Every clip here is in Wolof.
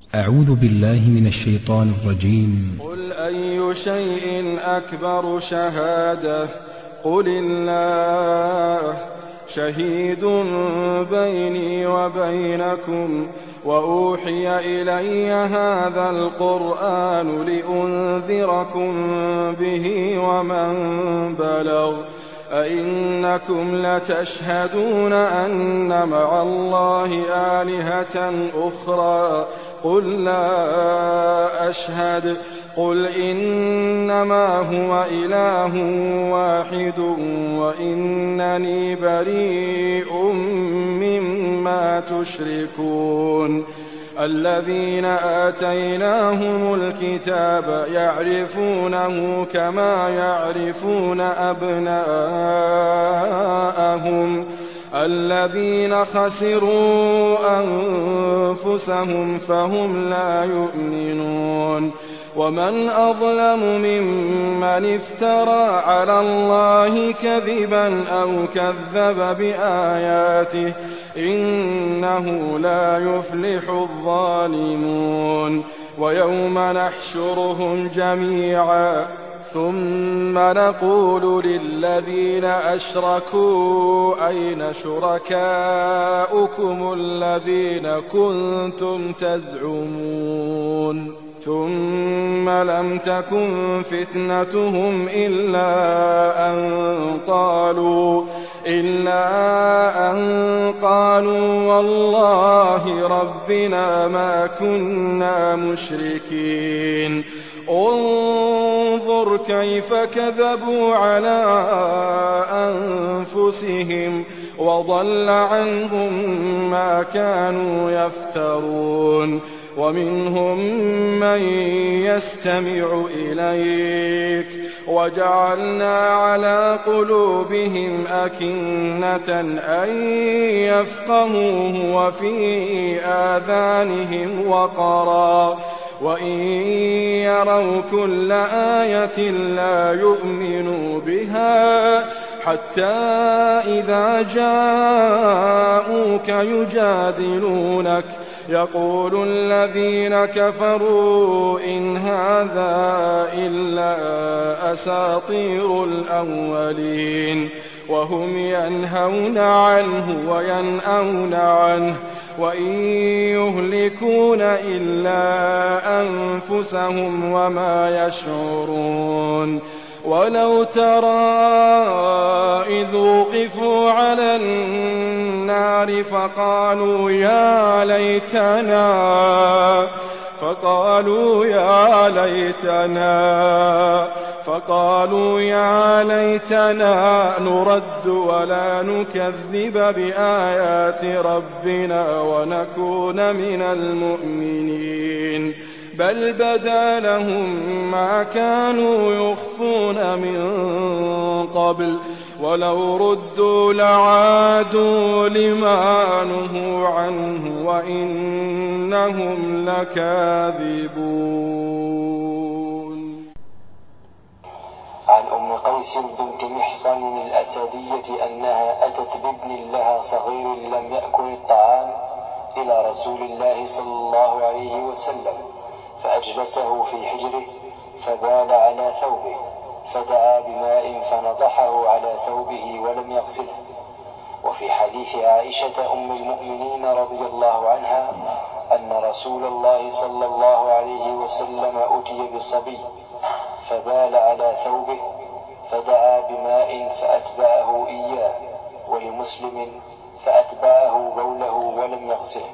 أعوذ بالله من الشيطان الرجيم قل أي شيء أكبر شهادة قل الله شهيد بيني وبينكم وأوحي إلي هذا القرآن لأنذركم به ومن بلغ أئنكم لتشهدون أن مع الله آلهة أخرى قل لا أشهد قل إنما هو إله واحد وإنني بريء مما تشركون الذين آتيناهم الكتاب يعرفونه كما يعرفون أبناءهم الذين خسروا أنفسهم فهم لا يؤمنون ومن أظلم ممن افترى على الله كذبا أو كذب بآياته إنه لا يفلح الظالمون ويوم نحشرهم جميعا ثم نقول للذين أشركوا أين شركاؤكم الذين كنتم تزعمون ثم لم تكن فتنتهم إلا أن قالوا إلا أن قالوا والله ربنا ما كنا مشركين انظر كيف كذبوا على أنفسهم وضل عنهم ما كانوا يفترون ومنهم من يستمع إليك وجعلنا على قلوبهم أكنة أن يفقهوه وفي آذانهم وقرا وإن يروا كل آية لا يؤمنوا بها حتى إذا جاءوك يجادلونك يقول الذين كفروا إن هذا إلا أساطير الأولين وهم ينهون عنه وينأون عنه وإن يهلكون إلا أنفسهم وما يشعرون ولو ترى إذ وقفوا على النار فقالوا يا ليتنا فقالوا يا ليتنا فقالوا يا ليتنا نرد ولا نكذب بآيات ربنا ونكون من المؤمنين بل بدا لهم ما كانوا يخفون من قبل ولو ردوا لعادوا لما نهوا عنه وإنهم لكاذبون عن أم قيس بنت محصن الأسدية أنها أتت بابن لها صغير لم يأكل الطعام إلى رسول الله صلى الله عليه وسلم فأجلسه في حجره فبال على ثوبه فدعا بماء فنضحه على ثوبه ولم يغسله وفي حديث عائشة أم المؤمنين رضي الله عنها أن رسول الله صلى الله عليه وسلم أتي بصبي فبال على ثوبه فدعا بماء فأتبعه إياه ولمسلم فأتبعه بوله ولم يغسله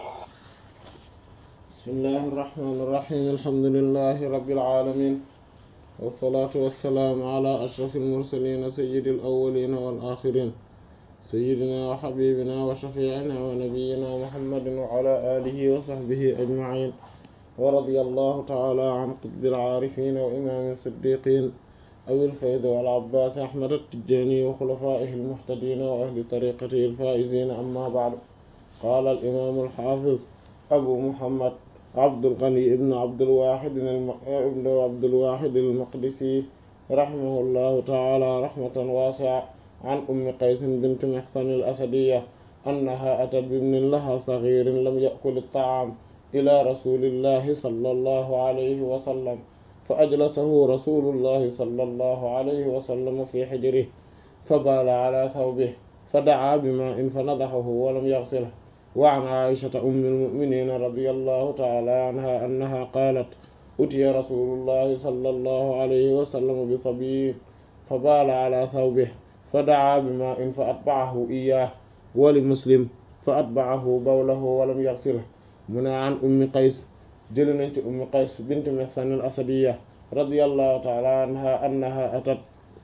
بسم الله الرحمن الرحيم الحمد لله رب العالمين والصلاة والسلام على أشرف المرسلين سيد الأولين والآخرين سيدنا وحبيبنا وشفيعنا ونبينا محمد وعلى آله وصحبه أجمعين ورضي الله تعالى عن قطب العارفين وإمام الصديقين أبي الفيض والعباس أحمد التجاني وخلفائه المهتدين وأهل طريقته الفائزين أما بعد قال الإمام الحافظ أبو محمد عبد الغني ابن عبد الواحد الم... ابن عبد الواحد المقدسي رحمه الله تعالى رحمة واسعة عن أم قيس بنت محصن الأسدية أنها أتت بابن لها صغير لم يأكل الطعام ila rasulillahi sallallahu alayhi wa sallam fa ajlasahu rasulullahi sallallahu alayhi wa sallam fi hijrihi fa baala ala thawbihi fa da'aa bima'in fa nadahahu wa lam yaghsilhu wa 'an 'aishata ummi al-mu'minin radiyallahu ta'ala anha annaha qalat utiya rasulullahi sallallahu alayhi wa sallam bi sabiyyin fa baala ala thawbihi fa da'aa bima'in fa atba'ahu iyyahu wa li muslim fa atba'ahu bawlahu wa lam yaghsilhu mu ne an ummi qays jëli nañ ci ummi qays bint mihsan al asadiya radiyallahu ta'ala anha annaha atat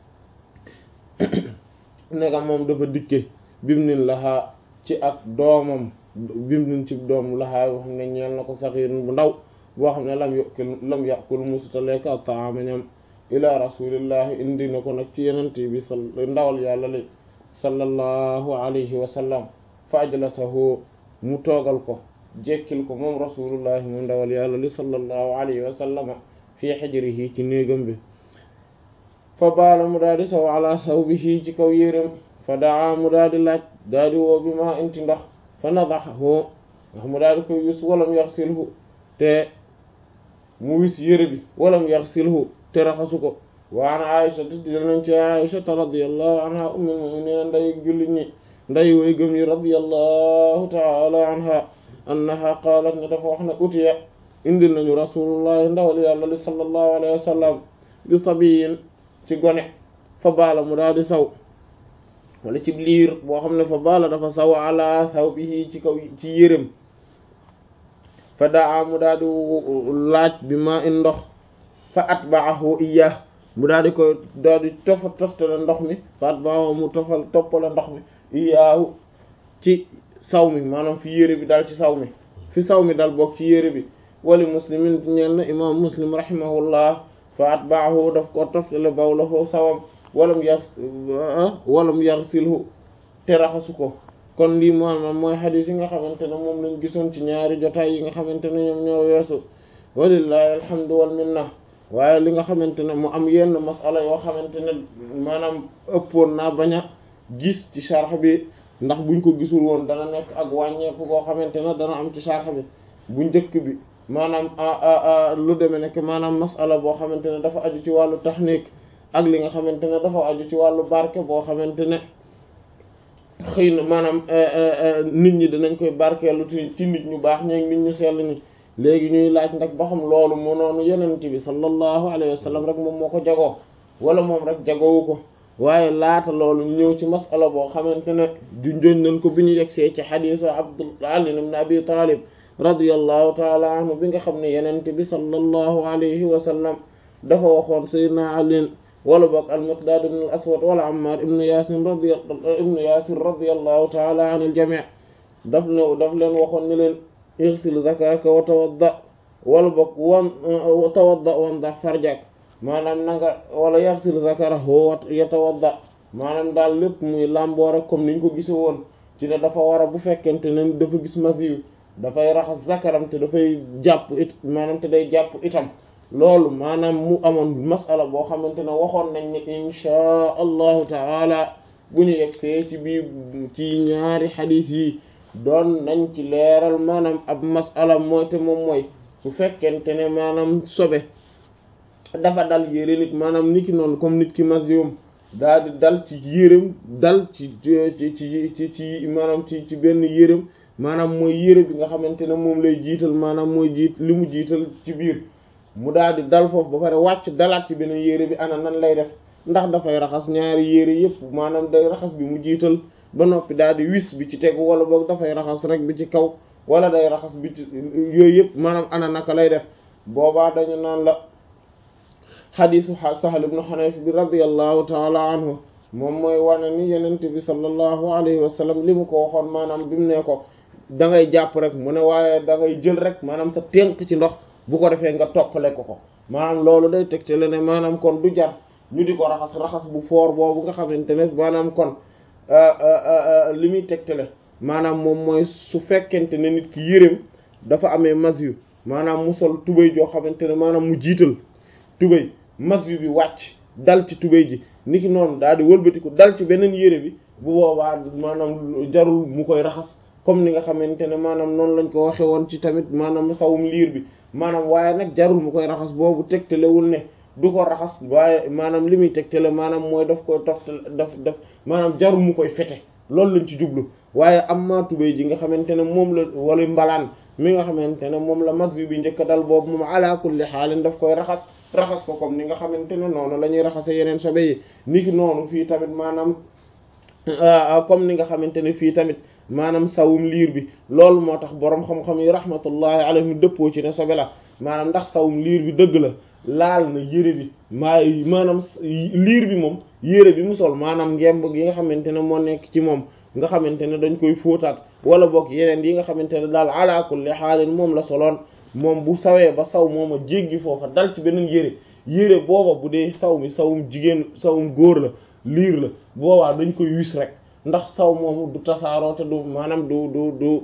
nega moom dafa dikke bimnin lahaa ci ak doomam bimnin ci doom lahaa boo xam ne ñeel na ko saxiirun bu ndaw boo xam ne lam yokul lam yàkul musuta lekk ak taama ñam ila rasulillahi indi na ko nag ci yenent bi sal ndawal yàlla li sallallahu alayhi wa sallam fa ajlasahu mu toogal ko jekkil ko moom rasulullahi mu ndawal yàlla li sallallahu alayhi wa sallama fii xijrihi ci néegam bi fa baala mu daal di saw ala sawbihi ci kaw yéreem fa daa mu daal di laaj daal di woo bi ma inti ndox fa nadaxahu ndax mu daal di koy wis walam yaxsilhu te mu wis yére bi walam yaxsilhu te raxasu ko wa an aisha te dinañ ci aishata radiyallahu anha ummul mu'minin nday jullit ñi nday way gëm yi radiyallahu ta'ala anha annaha qaalat ne dafa wax ne utiya indi nañu rasulullahi ndawal yàlla li sallallahu alayhi wa sallam bi sabiyin ci gone fa baala mu daal di saw wala ci liir boo xam ne fa baala dafa saw ala saw bi ci kaw ci yérem fa daa mu daal di laaj bi ma in ndox fa atba'ahu iyyah mu daal di koy daal di tofa toftale ndox mi fa atba'ahu mu tofal toppale ndox mi iyyahu ci saw mi maanaam fi yére bi daal ci saw mi fi saw mi dal bokk ci yére bi wali muslimin ñeel na imam muslim rahimahullah fa atba'ahu daf ko toftale bawlahu sawam walam yar walam yarsilhu te raxasu ko kon lii maanaam mooy xadiis yi nga xamante ne moom lañ gisoon ci ñaari jotaay yi nga xamante ne ñoom ñoo weesu walillahi alhamdu wal minna waaye li nga xamante ne mu am yenn masala yoo xamante ne maanaam ëppoon naa bañ a gis ci sharh bi ndax buñ ko gisul woon dana nekk ak wàññeeku koo xamante ne dana am ci sharh bi bu njëkk bi maanaam lu demee nekk maanaam masala boo xamante ne dafa aju ci wàllu tahnik ak li nga xamante ne dafa aju ci wàllu barke boo xamante ne xëy na maanaam nit ñi dinañ koy barkeelu ci nit ñu baax ñeeg nit ñu sell ñi léegi ñuy laaj nag ba xam loolu mu noonu yenent bi sallallahu alayhi wa sallam rek moom moo ko jagoo wala moom rek jagoowu ko waaye laata loolu ñëw ci masala boo xamante ne du njoñ nañ ko bi ñu yegsee ci xadiisu Abdul Ali ibn Abi Talib radiyallahu taala anhu bi nga xam ne yenent bi sallallahu alayhi wa sallam dafa waxoon sayyidina Ali wala boog al-Miqdaad ibn al-Aswad wala Ammar ibn Yaasir radi ibn Yaasir radiyallahu taala an al-jamii daf ne daf leen waxoon ni leen igsil zakaraka wa tawadda wala boog wan tawadda wamdah farjak maanaam nanga wala yaxsil zakarahu wa yatawadda maanaam daal lépp muy làmboo rek comme niñ ko gise woon ci ne dafa war a bu fekkente ne dafa gis masiyu dafay raxas zakaram te dafay jàpp it maanaam te day jàpp itam loolu maanaam mu amoon masala boo xamante ne waxoon nañ ne inchaa allahu taala bu ñu yegsee ci biir ci ñaari xadiis yi doon nañ ci leeral maanaam ab masala mooy te moom mooy su fekkente ne maanaam sobe dafa dal yére nit maanaam nit ki noonu comme nit ki masyum daal di dal ci yérem dal ci ci ci ci ci maanaam ci ci benn yérem maanaam mooy yére bi nga xamante ne moom lay jiital maanaam mooy jiit li mu jiital ci biir mu daal di dal foofu ba pare wàcc dalaat ci beneen yére bi ana nan lay def ndax dafay raxas ñaari yére yépp maanaam day raxas bi mu jiital ba noppi daal di wis bi ci tegu wala boog dafay raxas rek bi ci kaw wala day raxas bi ci yooyu yépp maanaam ana naka lay def boobaa dañu naan la xadiisu Sahl ibn Hunayf bi radiyallahu taala anhu moom mooy wane ni yenent bi sallallahu alayhi wa sallam li mu ko waxoon maanaam bi mu ne ko da ngay jàpp rek mu ne waaye da ngay jël rek maanaam sa tënk ci ndox bu ko defee nga toppale ko ko maanaam loolu day tegte la ne maanaam kon du jar ñu di ko raxas raxas bu foor boobu nga xamante ne maanaam kon li muy tegtale maanaam moom mooy su fekkente ne nit ki yéreem dafa amee masyu maanaam mu sol tubéy joo xamante ne maanaam mu jiital tubéy masyu bi wàcc dal ci tubéy ji niki noonu daal di wëlbatiku dal ci beneen yére bi bu boobaa maanaam jarul mu koy raxas comme ni nga xamante ne maanaam noonu lañ ko waxe woon ci tamit maanaam sawum liir bi maanaam waaye nag jarul mu koy raxas boobu tegtalewul ne du ko raxas waaye maanaam li muy tegtale maanaam mooy daf koy toftal daf daf maanaam jarul mu koy fete loolu lañ ci jublu waaye am maa tubéy ji nga xamante ne moom la wala mbalaan mi nga xamante ne moom la mag bi njëkk dal boobu moom ala kulli xaalin daf koy raxas raxas ko comme ni nga xamante ne noonu la ñuy raxase yeneen sobe yi niki noonu fii tamit maanaam comme ni nga xamante ne fii tamit maanaam sawum liir bi loolu moo tax boroom xam-xam yi rahmatullahi alayhim dëppoo ci ne sobe la maanaam ndax sawum liir bi dëgg la laal na yére bi maa maanaam liir bi moom yére bi mu sol maanaam ngemb gi nga xamante ne moo nekk ci moom nga xamante ne dañ koy fóotaat wala boog yeneen yi nga xamante ne daal ala kulli xaalin moom la soloon moom bu sawee ba saw moom a jéggi foofa dal ci beneen yére yére booba bu dee saw mi sawum jigéen sawum góor la liir la boobaa dañ koy wis rek ndax saw moomu du tasaaroo te du maanaam du du du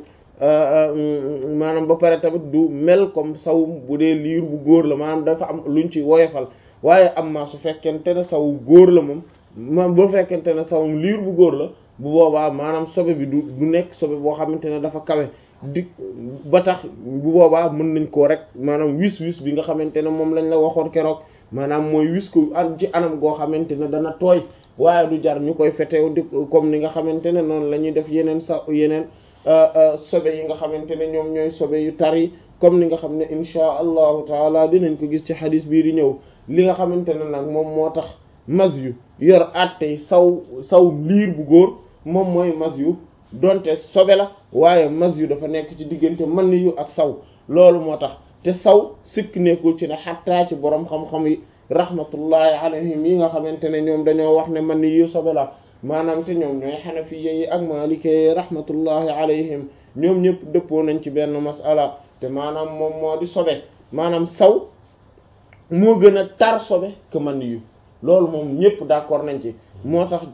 maanaam ba pare tamit du mel comme sawum bu dee liir bu góor la maanaam dafa am luñ ci woyofal waaye am maa su fekkente ne saw góor la moom ma bu fekkente ne sawum liir bu góor la bu boobaa maanaam sobe bi du du nekk sobe boo xamante ne dafa kawe di ba tax bu boobaa mën nañ koo rek maanaam wis wis bi nga xamante ne moom lañ la waxoon keroog maanaam mooy wis ko an ci anam goo xamante ne dana tooy waaye du jar ñu koy fetew di comme ni nga xamante ne noonu la ñuy def yeneen sa yeneen sobe yi nga xamante ne ñoom ñooy sobe yu tar yi comme ni nga xam ne inchaa allahu taala dinañ ko gis ci xadis bii di ñëw li nga xamante ne nag moom moo tax mas yu yor attey saw saw liir bu góor moom mooy mas yu donte sobe la waaye mas yu dafa nekk ci diggante man yu ak saw loolu moo tax te saw sikk nekkul ci ne xattaa ci boroom xam-xam yi rahmatullahi alayhim yi nga xamante ne ñoom dañoo wax ne man yu sobe la maanaam te ñoom ñooy xanafiye yi ak maalikee rahmatullahi alayhim ñoom ñëpp dëppoo nañ ci benn masala te maanaam moom moo di sobe maanaam saw moo gën a tar sobe que man yu loolu moom ñëpp d'accord nañ ci moo tax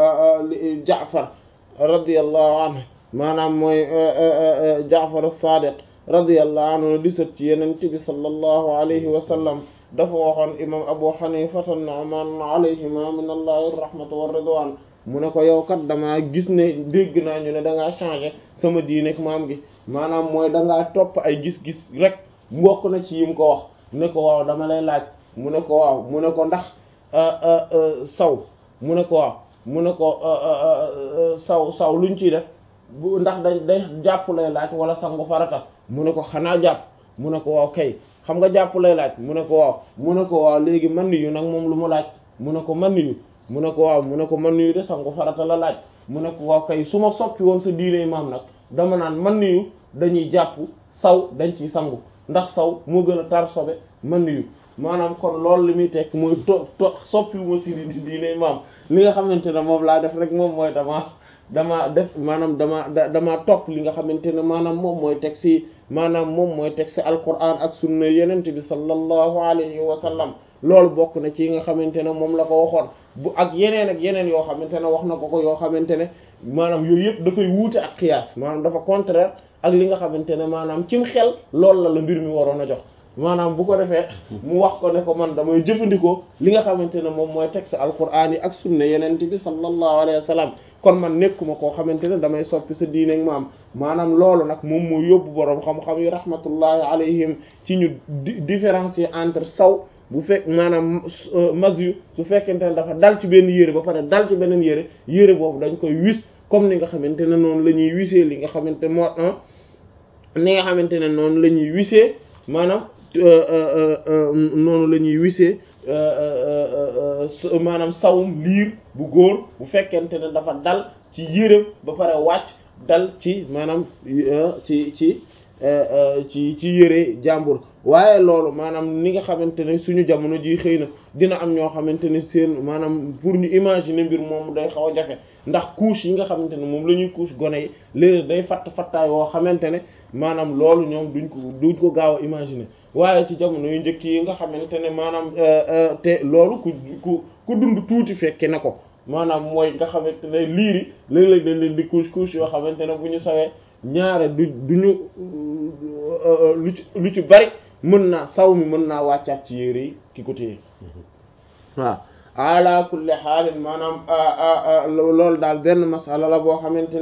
Jaafar radiyallahu anhu maanaam mooy Jaafar as-Sadiq radiyallahu anhu di sët ci Yonent bi sallallahu alayhi wa sallam dafa waxoon imam Abu Hanifa an-Nu'man alayhima min allahi rahmatu wa ridwan mu ne ko yow kat damaa gis ne dégg naa ñu ne da ngaa changer sama diinek maam gi maanaam mooy da ngaa topp ay gis-gis rek mbokk na ci yim ko wax ne ko waaw dama lay laaj mu ne ko waaw mu ne ko ndax saw mu ne ko waaw mu ne ko saw saw luñ ciy def bu ndax day day jàpp lay laaj wala sangu farata mu ne ko xanaa jàpp mu ne ko waaw kay xam nga jàpp lay laaj mu ne ko waaw mu ne ko waaw léegi man yu nag moom lu mu laaj mu ne ko man yu mu ne ko waaw mu ne ko man yu de sangu farata la laaj mu ne ko waaw kay su ma soppi woon sa diine maam nag dama naan man yu dañuy jàpp saw dañ ciy sangu ndax saw moo gën a tar sobe man yu maanaam kon loolu li muy tekk mooy to to soppi wu ma si diine maam li nga xamante ne moom laa def rek moom mooy dama dama def maanaam dama dama topp li nga xamante ne maanaam moom mooy teg si maanaam moom mooy teg si alquran ak sunna yenent bi sallallahu alayhi wa sallam loolu bokk na ci nga xamante ne moom la ko waxoon bu ak yeneen ak yeneen yoo xamante ne wax na ko ko yoo xamante ne maanaam yooyu yëpp dafay wuute ak qiyaas maanaam dafa contraire ak li nga xamante ne maanaam cim xel loolu la la mbir mi waroon a jox maanaam bu ko defee mu wax ko ne ko man damay jëfandikoo li nga xamante ne moom mooy texte alquran yi ak sunna yenent bi sallallahu alayhi wa sallam kon man nekkuma koo xamante ne damay soppi sa diine ak maam maanaam loolu nag moom moo yóbbu boroom xam-xam yi rahmatullahi alayhim ci ñu différencier entre saw bu fekk maanaam mas yu su fekkente ne dafa dal ci benn yére ba pare dal ci beneen yére yére boobu dañ koy wis comme ni nga xamante ne noonu la ñuy wisee li nga xamante moo ni nga xamante ne noonu la ñuy wisee maanaam noonu la ñuy wisee maanaam sawum liir bu góor bu fekkente ne dafa dal ci yére ba pare wàcc dal ci maanaam ci ci ci ci yére jàmbur waaye loolu maanaam ni nga xamante ne suñu jamono ji xëy na dina am ñoo xamante ne seen maanaam pour ñu imaginer mbir moom day xaw a jafe ndax couche yi nga xamante ne moom la ñuy couche gone yi léegi day fatt fattaay woo xamante ne maanaam loolu ñoom duñ ko duñ ko gaaw a imaginer waaye ci jamono yu njëkk yi nga xamante ne maanaam te loolu ku ku ku dund tuuti fekke na ko maanaam mooy nga xamante ne liiri léeg-léeg dañ leen di couche couche yoo xamante ne bu ñu sawee ñaare du duñu lu ci lu ci bari mën naa saw mi mën naa wàccaat ci yére yi ki ko téye waaw ala kulli xaalin maanaam loolu daal benn masala la boo xamante ne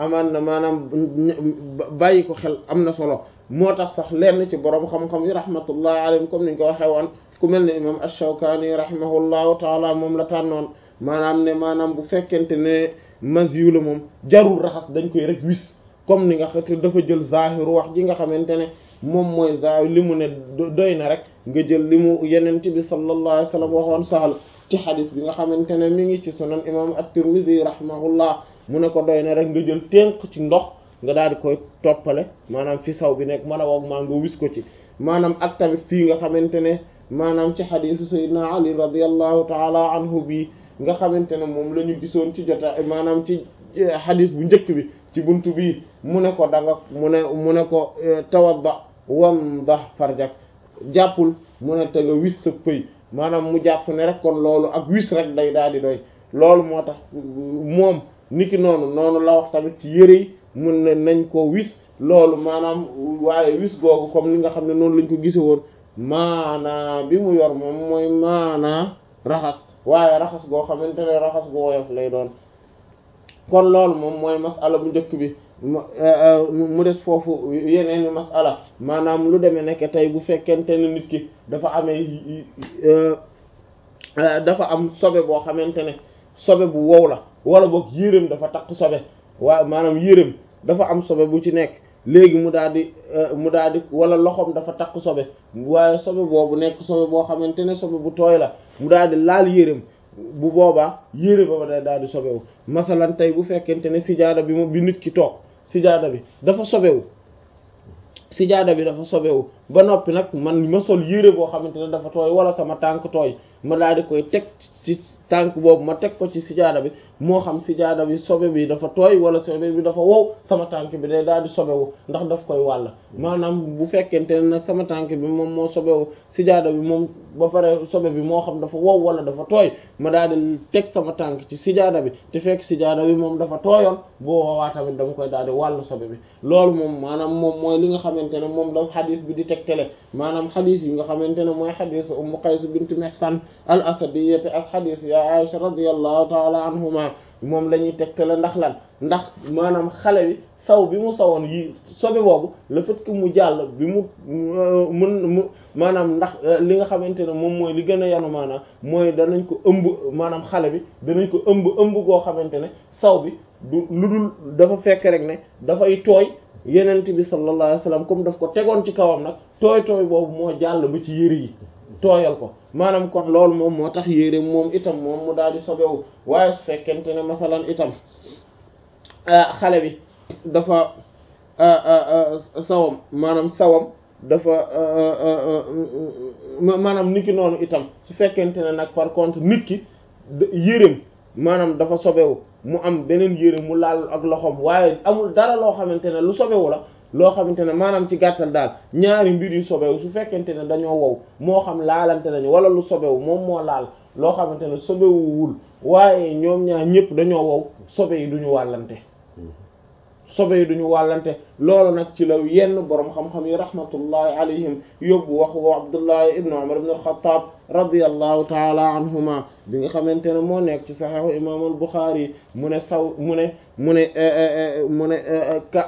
amaan na maanaam bàyyi ko xel am na solo moo tax sax lenn ci borom xam-xam yi rahmatullahi alayhim comme niñ ko waxee woon ku mel ne imam ash-Shawkani rahimahullahu taala moom la tànnoon maanaam ne maanaam bu fekkente ne masiyu la moom jarul raxas dañ koy rek wis comme ni nga xam dafa jël zahiru wax ji nga xamante ne moom mooy zahir li mu ne doy na rek nga jël li mu yenent bi sallallahu alayhi wa sallam waxoon Sahl ci xadis bi nga xamante ne mi ngi ci sunan imam at-Tirmidhi rahimahullah mu ne ko doy na rek nga jël tënk ci ndox nga daal di koy toppale maanaam fi saw bi nekk mën a woog maa nga wis ko ci maanaam ak tamit fii nga xamante ne maanaam ci xadisu sayyidina Ali radiyallahu taala anhu bi nga xamante ne moom la ñu gisoon ci jota maanaam ci xadis bu njëkk bi ci buntu bii mu ne ko da nga mu ne mu ne ko tawadda wamdah farjak jàppul mu ne te nga wis sa pëy maanaam mu jàpp ne rek kon loolu ak wis rek day daal di doy loolu moo tax moom niki noonu noonu la wax tamit ci yëre yi mun ne nañ ko wis loolu maanaam waaye wis googu comme ni nga xam ne noonu lañ ko gise woon maanaa bi mu yor moom mooy maanaa raxas waaye raxas goo xamante ne raxas gu woyof lay doon kon loolu moom mooy masala bu njëkk bi mu des foofu yeneeni masala maanaam lu demee nekk tey bu fekkente ne nit ki dafa amee dafa am sobe boo xamante ne sobe bu wow la wala boog yéreem dafa takk sobe waaye maanaam yéreem dafa am sobe bu ci nekk léegi mu daal di mu daal di wala loxoom dafa takk sobe waaye sobe boobu nekk sobe boo xamante ne sobe bu tooy la mu daal di laal yéreem bu boobaa yére ba day daal di sobewu masalan tey bu fekkente ne sijaada bi mu bi nit ki toog sijaada bi dafa sobewu sijaada bi dafa sobewu ba noppi nag man ma sol yére boo xamante ne dafa tooy wala sama tànk tooy ma daal di koy teg ci tànk boobu ma teg ko ci sijaada bi moo xam sijaada bi sobe bi dafa tooy wala sobe bi dafa wow sama tànk bi day daal di sobewu ndax daf koy wàll maanaam bu fekkente ne nag sama tànk bi moom moo sobewu sijaada bi moom ba pare sobe bi moo xam dafa wow wala dafa tooy ma daal di teg sama tànk ci sijaada bi te fekk sijaada bi moom dafa tooyoon boo woowaa tamit dama koy daal di wàll sobe bi loolu moom maanaam moom mooy li nga xamante ne moom la xadis bi di tegtale maanaam xadis yi nga xamante ne mooy xadis Ummu Qays bint Mihsan al asadiyati ak xadis ya Aisha radiyallahu taala anhuma moom la ñuy tegtale ndax lan ndax maanaam xale bi saw bi mu sawoon yi sobe boobu le fait que mu jàll bi mu mun mu maanaam ndax li nga xamante ne moom mooy li gën a yanu maanaam mooy danañ ko ëmb maanaam xale bi danañ ko ëmb ëmb goo xamante ne saw bi du lu dul dafa fekk rek ne dafay tooy yenent bi sallallahu alayhi wasallam comme daf ko tegoon ci kawam nag tooy tooy boobu moo jàll ba ci yëre yi tooyal ko maanaam kon loolu moom moo tax yére moom itam moom mu daal di sobewu waaye su fekkente ne masalan itam xale bi dafa sawam maanaam sawam dafa maanaam nit ki noonu itam su fekkente ne nag par contre nit ki yéreem maanaam dafa sobewu mu am beneen yére mu laal ak loxoom waaye amul dara loo xamante ne lu sobewu la loo xamante ne maanaam ci gàttal daal ñaari mbir yu sobewu su fekkente ne dañoo wow moo xam laalante nañu wala lu sobewu moom moo laal loo xamante ne sobewuwul waaye ñoom ñaar ñëpp dañoo wow sobe yi duñu wàllante sobe yi duñu wàllante loolu nag ci la yenn boroom xam-xam yi rahmatullahi alayhim yóbbu wax wa Abdullahi ibnu Umar ibn al-Khattab radiyallahu taala anhuma bi nga xamante ne moo nekk ci saxiixu imam al-Bukhari mu ne saw mu ne mu ne mu ne ka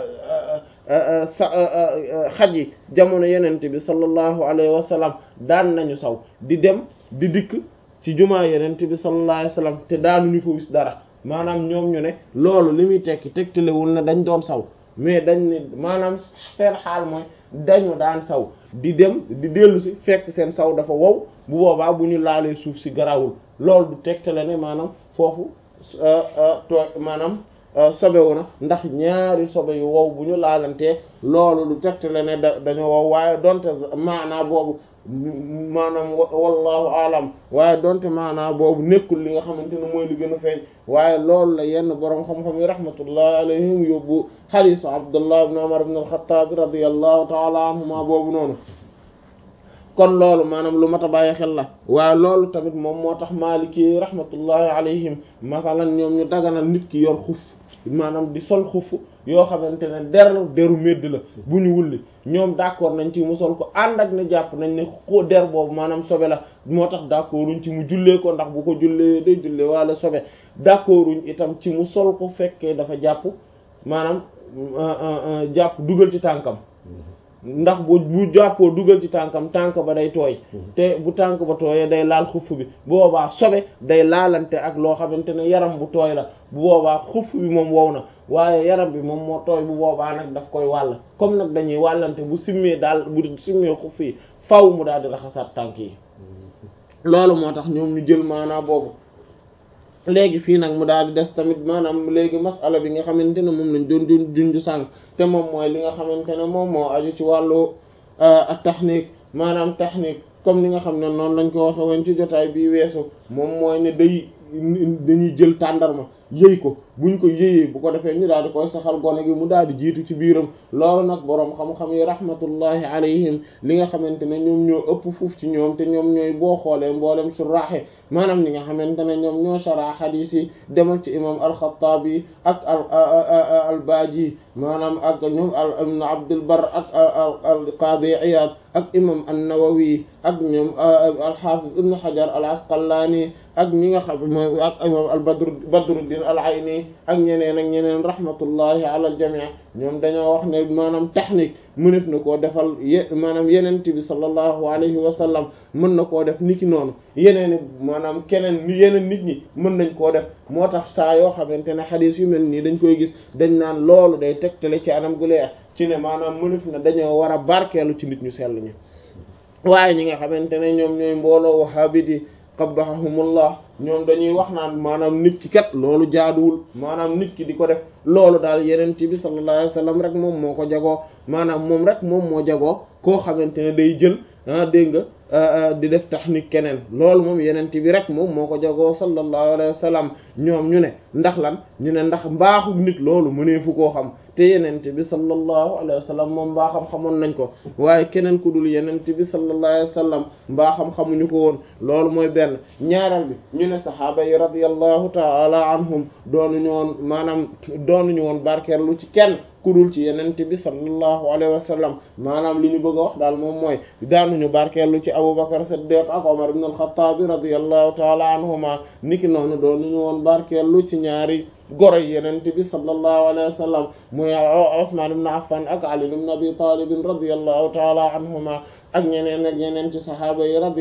sa xaj yi jamono yenente bi sallallahu alayhi wa sallam daan nañu saw di dem di dikk ci jumaa yenente bi sallallahu alayhi wa sallam te daanuñu fa wis dara maanaam ñoom ñu ne loolu li muy tekki tegtalewul ne dañ doon saw mais dañ ne maanaam seen xaal mooy dañu daan saw di dem di dellu si fekk seen saw dafa wow bu boobaa bu ñu laalee suuf si garawul loolu du tegtale ne maanaam foofu too maanaam sobewu na ndax ñaari sobe yu wow bu ñu laalantee loolu du tegtale ne da dañoo wow waaye donte maanaa boobu maanaam wallahu alam waaye donte maanaa boobu nekkul li nga xamante ne mooy li gën a feeñ waaye loolu la yenn boroom xam-xam yi rahmatullahi alayhim yóbbu xadiisu abdullah ibn umar ibn al-khattab radiyallahu taala anhuma boobu noonu kon loolu maanaam lu mat a bàyyi xel la waaye loolu tamit moom moo tax maaliki rahmatullahi alayhim masalan ñoom ñu daganal nit ki yor xuf maanaam di sol xuf yoo xamante ne der deru medd la bu ñu wulli ñoom d'accord nañ ci mu sol ko ànd ak ne jàpp nañ ne ko der boobu maanaam sobe la moo tax d'accorduñ ci mu jullee ko ndax bu ko jullee day jullee wala sobe d'accorduñ itam ci mu sol ko fekkee dafa jàpp maanaam jàpp dugal ci tànkam ndax bu bu jàppoo dugal ci tànkam tànk ba day tooy te bu tànk ba tooyee day laal xuff bi bu boobaa sobe day laalante ak loo xamante ne yaram bu tooy la bu boobaa xuff bi moom wow na waaye yaram bi moom moo tooy bu boobaa nag daf koy wàll comme nag dañuy wàllante bu simmee daal bu simmee xuff yi faw mu daal di raxasaat tànk yi loolu moo tax ñoom ñu jël maanaa boobu léegi fii nag mu daal di des tamit maanaam léegi masala bi nga xamante ne moom lañ doon doon junju sànq te moom mooy li nga xamante ne moom moo aju ci wàllu ak technique maanaam technique comme li nga xam ne noonu lañ ko waxe woon ci jotaay bii weesu moom mooy ne day dañuy jël tàndarma yëy ko buñ ko yëyee bu ko defee ñu daal di koy saxal gone gi mu daal di jiitu ci biiram loolu nag boroom xam-xam yi rahmatullahi alayhim li nga xamante ne ñoom ñoo ëpp fuuf ci ñoom te ñoom ñooy boo xoolee mboolem suraaxe maanaam li nga xamante ne ñoom ñoo shara xadiis yi demal ci imam al-Xattaabi ak al al-Baaji maanaam ak ñoom al ibn Abdul Barr ak al Qaadi Iyaad ak imam an-Nawawi ak ñoom al-Haafiz ibn Hajar al-Asqalaani ak ñi nga xam mooy ak imam al Badr Badruddin al-Ayni ak ñeneen ak ñeneen rahmatullahi ala al-jamii ñoom dañoo wax ne maanaam technique mënef na koo defal ye maanaam yeneen bi sallallahu alayhi wa sallam mën na koo def niki noonu yeneen maanaam keneen yeneen nit ñi mën nañ koo def moo tax saa yoo xamante ne xadiis yu mel nii dañ koy gis dañ naan loolu day tegtale ci anam gu leer ci ne maanaam mënef na dañoo war a barkeelu ci nit ñu sell ñi waaye ñi nga xamante ne ñoom ñooy mbooloo wahabiti qabbahahumullah ñoom dañuy wax naan maanaam nit ki kat loolu jaaduwul maanaam nit ki di ko def loolu daal yeneen ci bi sallallahu alayhi wasallam rek moom moo ko jagoo maanaam moom rek moom moo jagoo koo xamante ne day jël ah dégg nga di def technique keneen loolu moom yeneen bi rek moom moo ko jagoo sallallahu alayhi wasallam ñoom ñu ne ndax lan ñu ne ndax mbaaxu nit loolu mëneefu koo xam te yenente bi sallallahu alayhi wa sallam moom mbaaxam xamoon nañ ko waaye keneen ku dul yenente bi sallallahu alayhi wa sallam mbaaxam xamuñu ko woon loolu mooy benn ñaareel bi ñu ne saxaaba yi radiyallahu ta'ala anhum doonuñu woon maanaam doonuñu woon barkeerlu ci kenn ku dul ci yenente bi sallallahu alayhi wa sallam maanaam li ñu bëgg a wax daal moom mooy daanuñu barkeerlu ci Abu Bakar Siddiq ak Umar ibn al-Khattab radiyallahu ta'ala anhuma niki noonu doonuñu woon barkeerlu ci ñaari goro yenente bi sallallahu alayhi wa sallam muy Usman ibn Affan ak Ali ibn Abi Talib radiyallahu ta'ala anhuma ak ñeneen ak ñeneen ci sahaaba yi